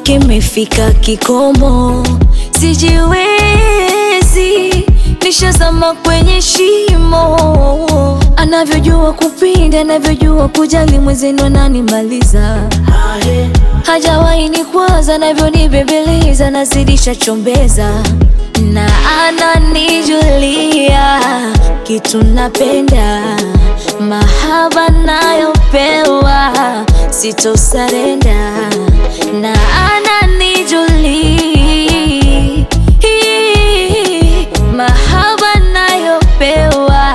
kimefika kikomo, sijiwezi, nishazama kwenye shimo. Anavyojua kupinda, anavyojua kujali, mwenzenu ananimaliza hajawahi ni kwanza, navyonibembeleza, nazidisha chombeza na ananijulia kitu napenda, mahaba nayopewa sitosarenda, na ananijulia mahaba nayopewa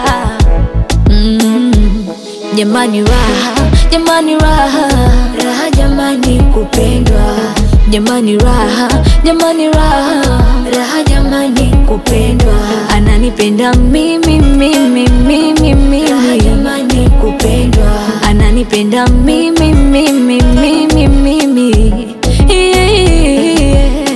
Mm, jamani raha, jamani raha, raha jamani kupendwa, jamani raha, jamani raha, raha jamani kupendwa, ananipenda mimi mimi mimi mimi, raha jamani kupendwa, ananipenda mimi mimi mimi mimi yeah.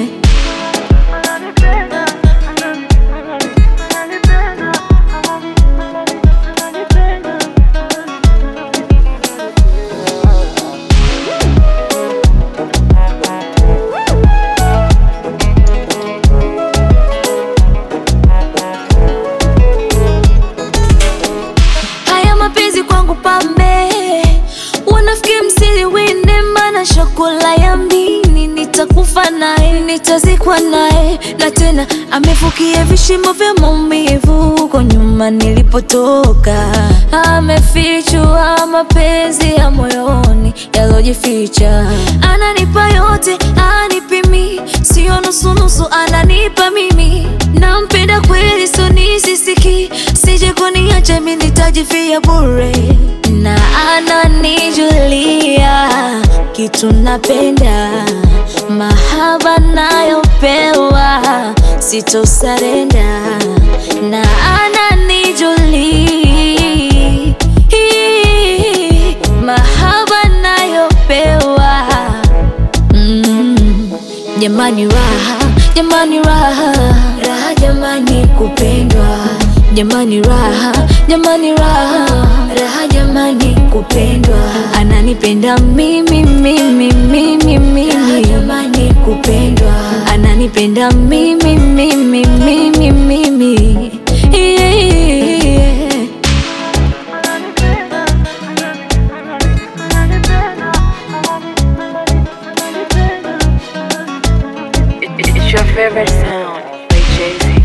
Haya mapenzi kwangu pambe, wanafiki msiliwinde, mana shakula ya mdini, nitakufa naye, nitazikwa naye, na tena amefukia vishimo vya maumivu huko nyuma nilipotoka. Amefichua mapenzi ya moyoni yalojificha, ananipa yote, anipimi, sio nusunusu, ananipa mimi, nampenda kweli, so nisisiki, sije kuniacha mimi nitajifia bure, na ananijulia kitu napenda, mahaba nayopewa sitosarenda, na ananijulia mahaba nayopewa Mm, jamani raha, jamani raha, raha jamani kupendwa, jamani raha, jamani raha, raha jamani kupendwa, ananipenda mimi mimi mimi mimi, raha jamani kupendwa, ananipenda mimi mimi mimi mimi yeah. It's your favorite sound by Jay Z.